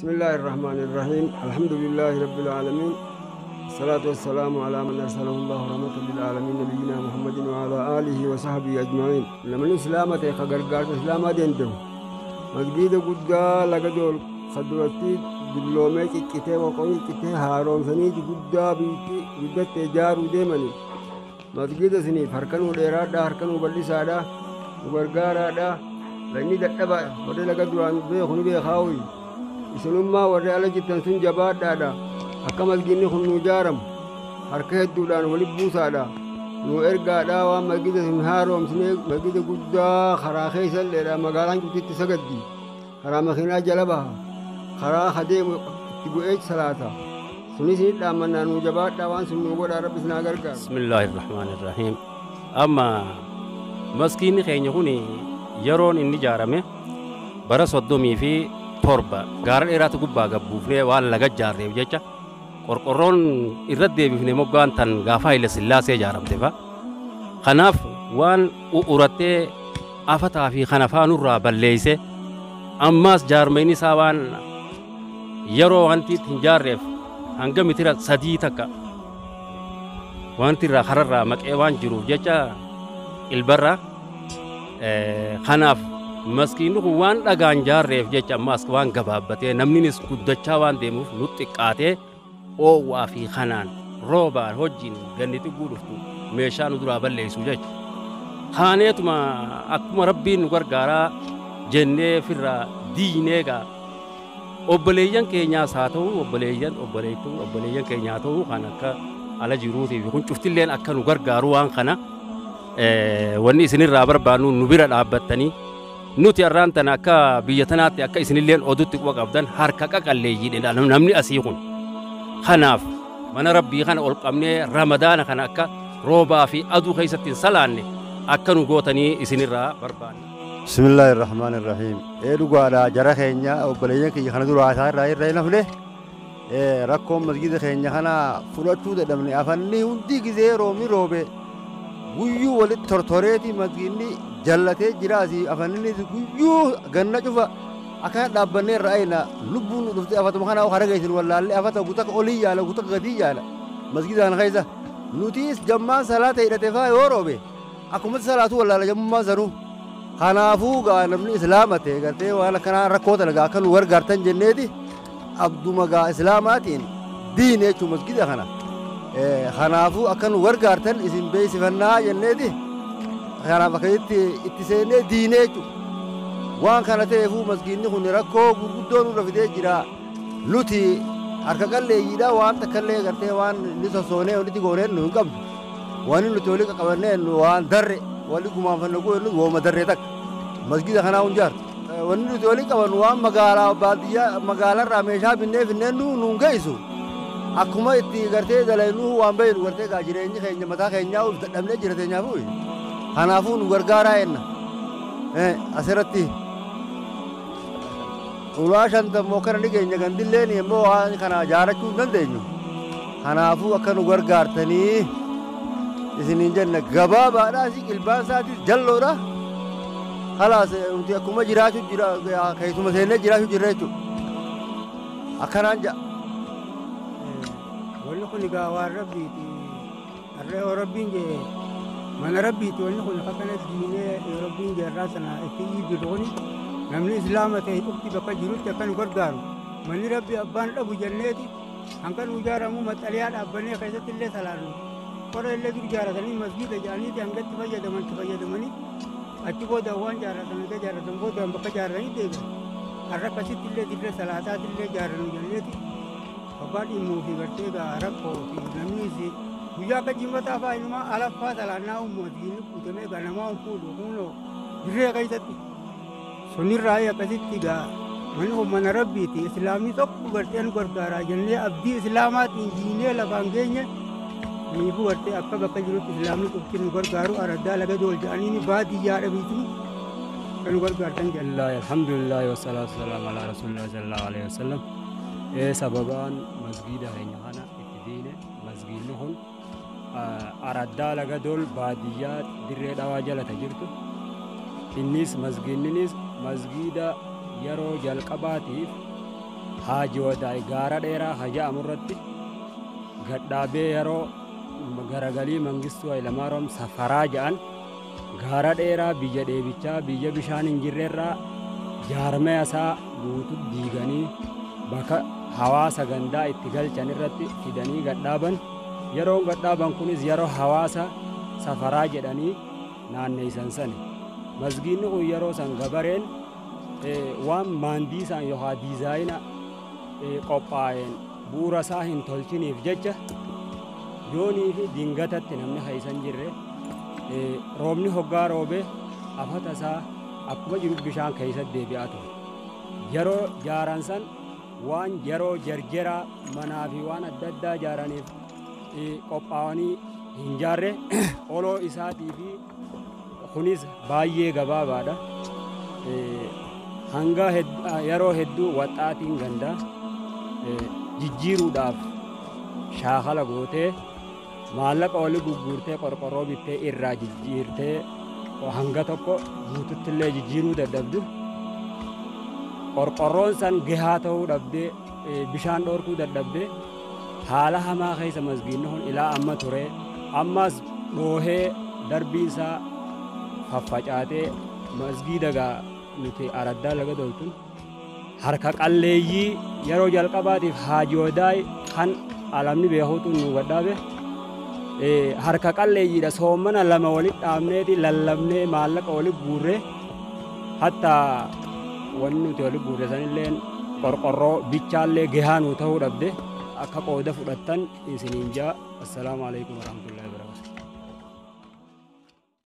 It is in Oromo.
بسم الله الرحمن الرحيم الحمد لله رب العالمين الصلاة والسلام على من أرسله الله رحمة للعالمين نبينا محمد وعلى آله وصحبه أجمعين لمن الإسلام تيخا غرغار الإسلام دينته مسجد قدا لقدول خدوتي دبلومي كتة وقوي كتة هارون سنيد قدا بيتي قدا تجار ديمني مسجد سني فركنو ديراد هركنو بلسادا غرغارادا لاني ددبا ودي لقدوان بيخوني بيخاوي isinummaa warri ala jirtan sun jabaadhaadha akka masginni kun nu jaaramu harka hedduudhaan wali buusaadha nu ergaadha waan masgida sun haaromsine masgida guddaa karaa keessalleedha magaalaan cuftitti sagaddi karaa makiinaa jala baha karaa hadeemu itti bu'ee salaata sunis ni dhaammannaa nu jabaadha waan sun nu godha rabbi sinaa gargaaru بسم الله الرحمن الرحيم أما مسكين خيني هوني يرون إني جارمه bara soddomii fi torba gaara dheeraatu gubbaa gabbuufnee waan laga jaarreef jecha qorqorroon irra deebifne moggaan tan gaafa Haile Sillaasee ijaaramte fa kanaaf waan u'urattee afataa fi kana faanurraa balleeyse ammaas jaarmeen isaa waan yeroo wanti itti hin jaarreef hanga mitira sadii takka wanti irraa kararraa maqee waan jiruuf jecha ilbarra kanaaf maskiinni kun waan dhagaan jaarreef jecha ammaas waan gabaabbatee namninis guddachaa waan deemuuf nu xiqqaatee oowwaa fi kanaan roobaan hojiin ganni xiqquu dhuftu meeshaa nu duraa balleessu jecha kaaneetuma akkuma rabbiin nu gargaaraa jennee firraa diineegaa obboleeyyan keenyaas haa ta'u obboleeyyan obboleeytuu obboleeyyan keenyaa ta'u kan akka ala jiruutiif kun cuftilleen akka nu gargaaru waan kana wanni isinirraa barbaannu nu bira dhaabbattanii nuti har'aan tana akka biyya tanaatti akka isinilleen odutti quba qabdan harka qaqalleeyyiidha namni asii kun kanaaf mana rabbii kana ol qabnee ramadaana kana akka roobaa fi aduu keessatti hin salaanne akka nu gootanii isinirraa barbaanna. بسم الله الرحمن الرحيم ايه دغادا جرا خينيا وبلين كي خنا درا سار راي راي نفله ايه ركوم مسجد خينيا خنا فلوتو دمني افني هندي غزي رومي روبه guyyuu walitti tortoreeti masgiinni jallatee jiraasi afaninni guyyuu ganna cufa akka dhaabbannee irra ayna lubbuun nu dhuftee afatuma kana hara geessin wallaallee afata gutaka olii yaala gutaka gatii yaala masgida kana keessa nutis jammaan salaata hidhatee faa yoo roobe akkumatti salaatu wallaala jammummaa sanuu kanaafuu gaa namni islaama ta'e gartee waan akkanaa rakkoo dalagaa akka nu gargaartan jenneeti abduma gaa islaamaatiin diine jechuu masgida kana kanaafuu akka nu gargaartan isin beeksifannaa jenneeti kanaaf akkasitti itti seennee diinee jechuudha waan kana ta'eefuu masgiinni kun rakkoo gurguddoo nurra fidee jira nuti harka qalleeyyiidha waan takkallee gartee waan inni sossoonee walitti goonee nu hin qabnu waan nuti walii qaqqabannee waan darre walii gumaanfanne goonu wooma darree takka masgida kanaa hun jaartu wanni nuti walii qabannu waan magaalaa baadiyyaa magaalaarraa meeshaa binnee finneen nu nuun geessu akkuma itti gartee dalaynuu waan baynu gartee gaa jireenyi keenya mataa keenyaa uf dadhabnee jira teenyaafu kanaafuu nu gargaaraa jenna asirratti ulaa shantammoo kana ni keenya gandilleen immoo waan kana jaarachuu hin dandeenyu kanaafuu akka nu gargaartanii isiniin jenna gabaabaadhaa si qilbaan isaatis jalloodha kalaas nuti akkuma jiraachuu jira keessuma seennee jiraachuu jirra jechuudha akkanaan ja'a. wanni kun egaa waan rabbiiti harree yoo rabbiin jee mana rabbiiti wanni kun akkana diinee yoo rabbiin jeerraa sana itti iibbiru kuni namni islaama ta'e dhufti bakka jirutti akka nu gargaaru manni rabbi abbaan dhabu jenneeti hanqa nu ijaaramu maxxaliyaa dhaabbannee keessatti illee salaannu qorra illee dur jaaratanii masgiida jedhaniiti hangatti fayyadaman itti fayyadamanii achi booda waan jaaratan hanga jaaratan booda bakka jaaratanii deebi'an har'a akkasitti illee dirree salaataati illee jaarannu jenneeti abbaan dhimmuu fi gartee gaa rakkoo fi namnis guyyaa akka jimmataa fa'aa inumaa alaffaa salaannaa uummatiin guutamee gaa namaa hin fuudhu kunoo dirree keessatti sunirraa akkasitti gaa manni kun mana rabbiiti islaamni tokko gartee nu gargaaraa jennee abdii islaamaatiin diinee lafaan geenye niifu gartee akka bakka jirutti islaamni qofti nu gargaaru araddaa laga dool jedhanii baadiyyaa dhabiitu kan nu gargaartan jenna. alhamdulillah wasalaatu wasalaamu alaa rasuulillah sallallahu alaihi wasallam ee sababaan masgiida keenya kana itti diine masgiidni kun araddaa laga dool baadiyyaa dirree dhawaa jalata jirtu innis masgiidninis masgiida yeroo jalqabaatiif haaji wadaay gaara dheeraa haja'amu irratti gadhaabee yeroo garagalii mangistuu hayilamaariyaam safaraa ja'an gaara dheeraa biyya dheebichaa biyya bishaan hin jirreerraa jaarmee isaa guutu diiganii bakka hawaasa gandaa itti galchan irratti fidanii gadhaaban yeroon gadhaaban kunis yeroo hawaasa safaraa jedhanii naanneeysan sani masgiinni kun yeroo san gabareen waan maandiisaan yookaan diizaayina qophaa'een bu'uura isaa hin tolchiniif jecha yoonii fi dingatatti namni haysan jirre roobni hoggaa roobee afata isaa akkuma jiru bishaan keessatti deebi'aa ture yeroo jaaran san waan yeroo jarjeraa manaa fi waan adda addaa jaaraniif qophaa'anii hin jaarre oloo isaatii fi kunis baay'ee gabaabaadha hanga yeroo hedduu waxaatiin gandaa jijjiiruudhaaf shaakala gootee maallaqa oli gugguurtee qorqorroo bittee irraa jijjiirtee hanga tokko guututti illee jijjiiruu dadhabdu qorqorroon san gahaa ta'uu dhabdee bishaan dhoorkuu dadhabdee haala hamaa keessa masgiinni kun ilaa amma ture ammas dhoohee darbii isaa faffacaatee masgiida gaa nuti araddaa laga doltun harka qalleeyyii yeroo jalqabaatiif haajiyoodaay kan alamni beekuutu nu gadhaabe harka qalleeyyiidha soommana lama walit dhaabneeti lallabnee maallaqa walit guurree hatta wanni nuti walit guurre sanilleen qorqorroo bichaallee gahaa nuu ta'uu dhabde akka qooda fudhattan isiniin jaa assalaamu alaikum warahmatullahi